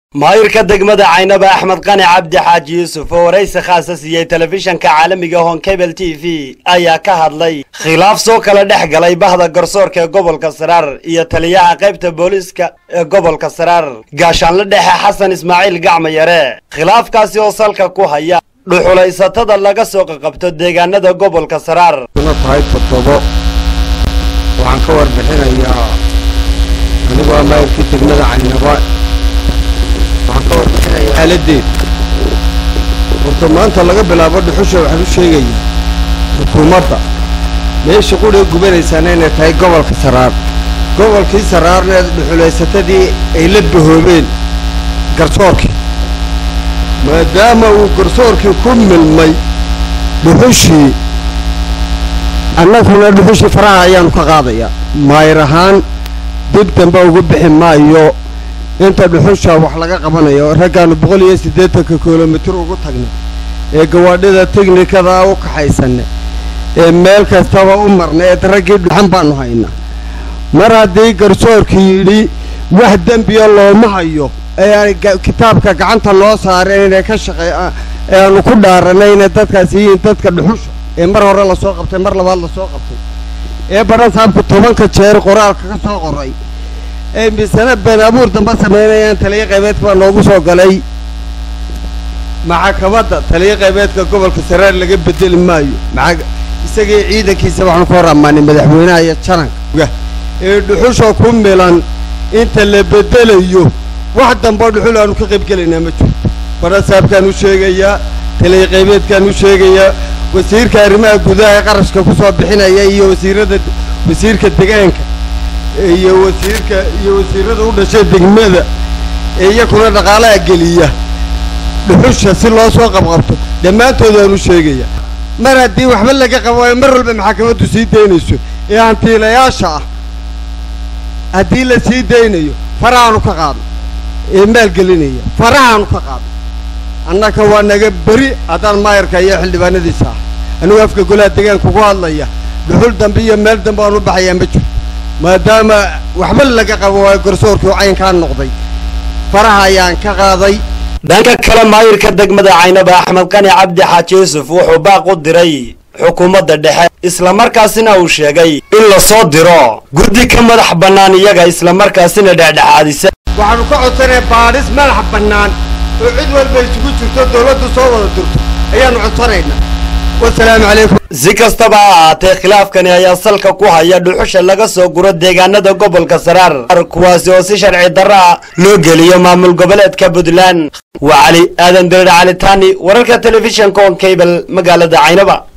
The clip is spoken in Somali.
maayirka degmada caynaba axmed qani cabdi xaaji yuusuf oo waraysi khaasa siiyey telefishanka caalamiga honkebel t v ayaa ka hadlay khilaaf soo kala dhex galay bahda garsoorka ee gobolka saraar iyo taliyaha qaybta booliiska ee gobolka saraar gaashaanle dhexe xasan ismaaciil gacma yare khilaafkaasi oo salka ku haya dhuxulaysatada laga soo qaqabto deegaanada gobolka saraar una tahay toddobo waxaan ka warbixinayaa anigu waa maayirkii degmada caynaba waxaan ka warbixinayaa xaaladeed horta maanta laga bilaabo dhuxusha waxaan u sheegaya xukuumadda meesha qudhiga gubanaysaana inay tahay gobolka saraar gobolkii saraarna dhuxulaysatadii ay la bahoobeen garsoorkii maadaama uu garsoorkii ku milmay dhuxushii annaguna dhuxushii faraha ayaanu ka qaadayaa maayir ahaan dib dambe ugu bixi maayo inta dhuxusha wax laga qabanayo raggaanu boqol iyo siddeetanka kilomitir ugu tagnay ee gawaadhida teknikada u kaxaysanay ee meel kastaba u marnay ee raggii dhuxan baanu haynaa mar haddii garsoorkii yidhi wax dembiya looma hayo ee aan kitaabka gacanta loo saareen inay ka shaqey ee aanu ku dhaaranay inay dadkaasi yihiin dadka dhuxusha ee mar hore lasoo qabtay mar labaad lasoo qabtay ee baran saabku tobanka jeer qoraalka ka soo qoray ee misana been abuur damba samaynayaan taliyo qaybeedka baa noogu soo galay maxakamadda taliyo qaybeedka gobolka saraar laga bedeli maayo maa isagii ciidankiisa waxaanu ka hor ammaanay madaxweynaha iyo jananka ee dhuxusha ku milan inta la bedelayo wax damboo dhuxul aanu ka qayb gelaynaa ma jirto barasaabkaan u sheegayaa taliyo qaybeedkaan u sheegayaa wasiirka arrimaha gudaha ee qarashka ku soo bixinaya iyo wasiirada wasiirka degaanka iyo wasiirka iyo wasiirada u dhashay degmada ee iyakuna dhaqaalaha geliya dhuxusha si loo soo qabqabto dhammaantood waan u sheegaya mar haddii waxba laga qabo waayo mar walba maxakamaddu sii daynayso ee hantiilayaasha ah haddii la sii daynayo farahaanu ka qaadno ee maalgelinaya farahaanu ka qaadno annaka waa naga beri haddaan maayarka iyo xildhibaanadiisa ah anigu afka golaha deegaanka ku hadlaya dhuxul dambe iyo meel dambe aan u baxayaa ma jirto maadaama waxba laga qabo waayo garsoorkii caynkaa noqday faraha ayaan ka qaaday dhanka kale maayirka degmada caynaba axmed qani cabdi xaaji yuusuf wuxuu baaq u diray xukuumadda dhexe islamarkaasina uu sheegay in la soo diro guddi ka madax bannaan iyaga islamarkaasina dhexdhexaadisa waxaanu ka codsanaya baadhis madax bannaan oo cid walba isugu jirto dawladdu soo wada dirto ayaanu codsanaynaa wasalaamu calaykum si kastaba ha ahaatee khilaafkani ayaa salka ku haya dhuxusha laga soo guro deegaanada gobolka saraar kuwaasi oo si sharci darro ah loo geliyo maamul goboleedka puntland waa cali aadan dirir cali taani wararka telefishanka on cable magaalada caynaba